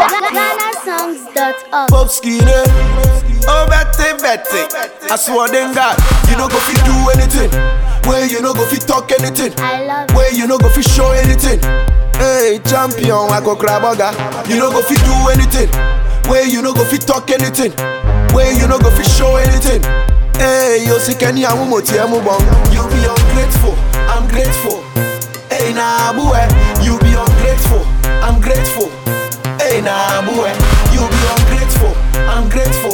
GhanaSongs.org. Pop skinny. Oh, Betty, Betty. I swear to God, you no go fit do anything. Where you no go fit talk anything. I love Where you no go fit show anything. Hey, champion, I go grab burger. You no go fit do anything. Where you no go fit talk anything. Where you no go fit show anything. Hey, you see Kenny and Mumo Tiamu Bong. You be ungrateful, I'm grateful. Hey, nah, boy, you be ungrateful, I'm grateful. Hey, nah, boy, you be ungrateful, I'm grateful.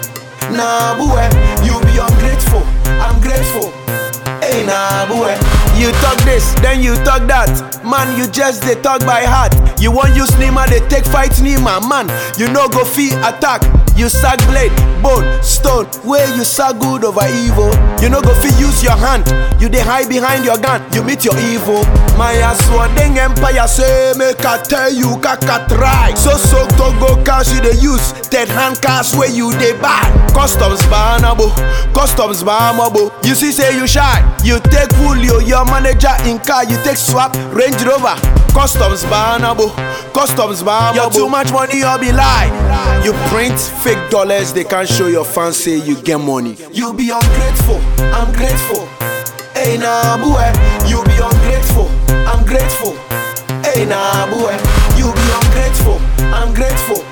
Nah, boy, you be ungrateful, I'm grateful. Hey, nah, boy. You talk this, then you talk that. Man, you just they talk by heart. You want use Nima, they take fight Nima. Man, you no go fee attack. You sack blade, bone, stone. Where you sack good over evil. You no go fee use your hand. You they hide behind your gun. You meet your evil. My aswadeng empire say make I tell you kaka try. So so to go cash you they use. Third hand cash where you they buy. Customs banabo, customs banabo. You see say you shy. You take Julio, your manager in car. You take swap Range Rover. Customs banabo, customs banabo. You too much money, you be lie. You print fake dollars, they can't show your fans say you get money. You be ungrateful, I'm grateful. Hey nah boy, you be ungrateful, I'm grateful. Hey nah boy, you be ungrateful, I'm grateful.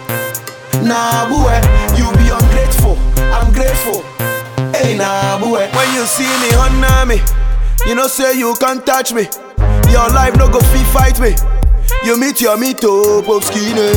Nah boy, you be ungrateful, I'm grateful. Hey nah boy, when you see me honor me, you know say you can't touch me. Your life no go fit fight me. You meet your meet up of skinny.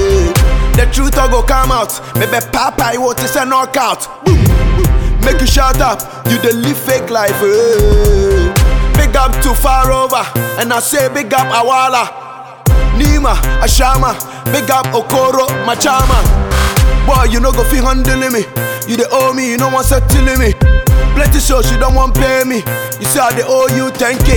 The truth all go come out. Maybe Papa, I want to say knockout. Boom, boom. Make you shut up. You dey live fake life. eh. Big up too far over, and I say big up Awala. Nima, Ashama, big up Okoro, Machama. Boy, you no go fi handling me. You dey owe me, you no want settling me. Plenty shows you don't want pay me. You say I dey owe you 10k.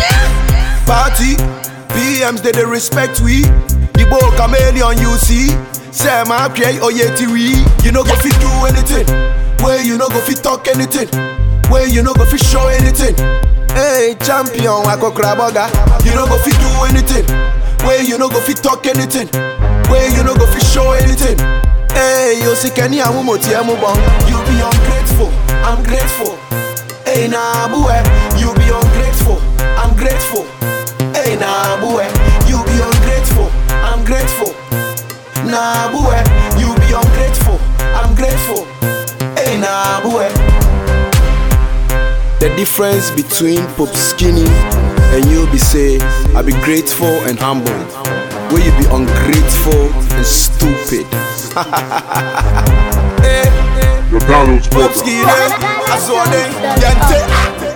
Party, PMs they dey respect we. The boy chameleon you see. Say my pray oyeti we. You no go fi do anything. Where you no go fi talk anything. Where you no go fi show anything. Hey champion, I go grab burger. You no go fi do anything. Where you no go fi talk anything. Where you no go fi show anything. Hey, you see Kenny and Mumo Tiamu Bong. You be ungrateful, I'm grateful. Hey nah boy, you be ungrateful, I'm grateful. Hey nah boy, you be ungrateful, I'm grateful. Nah boy, you be ungrateful, I'm grateful. Hey nah boy. The difference between Pop Skinny and you be say, I be grateful and humble. Where you be ungrateful and stupid. hey, The Donald's Pop brother. Skinny, I saw them, yante.